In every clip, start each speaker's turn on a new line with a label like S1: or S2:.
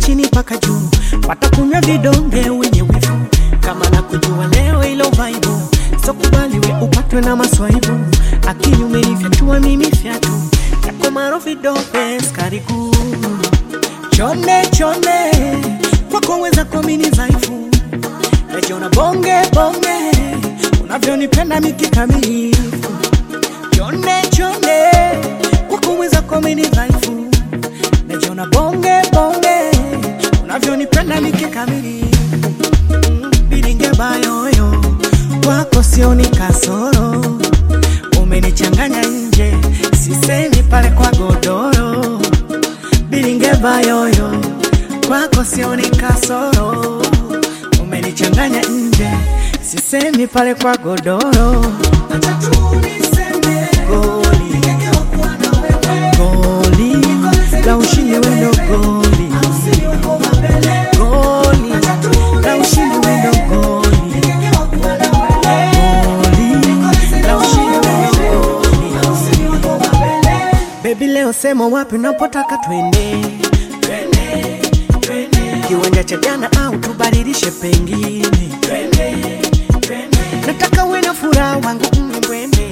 S1: chini mpaka juu, watakunywa vidonge wenye wivu, kama na kujua leo ilo vaibu, so kubali we upatwe na maswaibu, akili umenifyatua mimi fyatu yako maro vidonge skari kuu chone chone kwako weza kuamini dhaifu najiona bonge bonge unavyonipenda mikikamilifu chone chone kwako weza kuamini dhaifu najiona bonge bonge unavyonipenda mikikamilifu Mm, biringe bayoyo kwako sioni kasoro umenichanganya nje sisemi pale kwa godoro biringe bayoyo kwako sioni kasoro umenichanganya nje sisemi pale kwa godoro Acha tu niseme goli goli la ushindi wendo goli goli la ushindi wendo goli goli la ushindi wendo goli Baby leo sema wapi unapotaka twende Twende, twende. kiwanja cha jana au tubadilishe pengine Twende, twende. nataka uwe na furaha wangu mbwende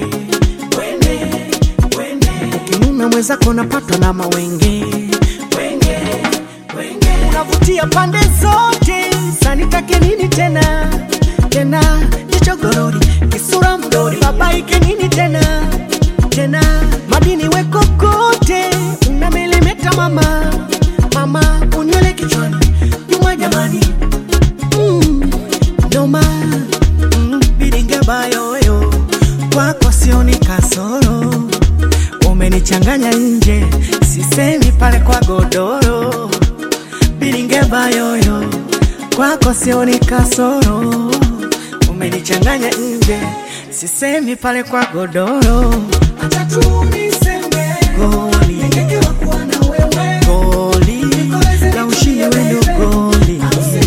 S1: ukinuna mwenzako napatwa na mawenge Wenge, wenge. unavutia pande zote sanitake nini tena tena jicho gorori kisura mdori babaike nini tena tena madini weko kote unamelemeta mama mama unywele kichwani nyuma jamani mm, noma mm, biringe bayoyo kwako sioni kasoro umenichanganya nje sisemi pale kwa godoro biringe bayoyo kwako sioni kasoro umenichanganya nje sisemi pale kwa godoro acha tu niseme goli goli la ushindi wendo goli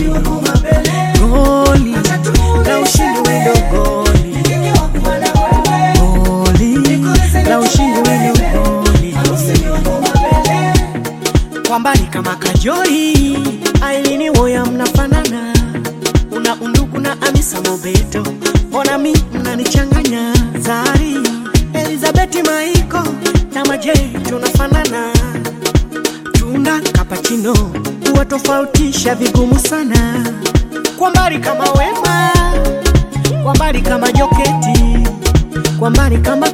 S1: goli la ushindi wendo goli goli la ushindi wendo goli kwa mbali kama kajori ailini woya mnafanana una undugu na amisa mobeto mbona mi mnanichanganya zari elizabeti maiko na maje tunafanana tunda kapachino kuwatofautisha vigumu sana kwa mbali kama wema kwa mbali kama joketi kwa mbali kama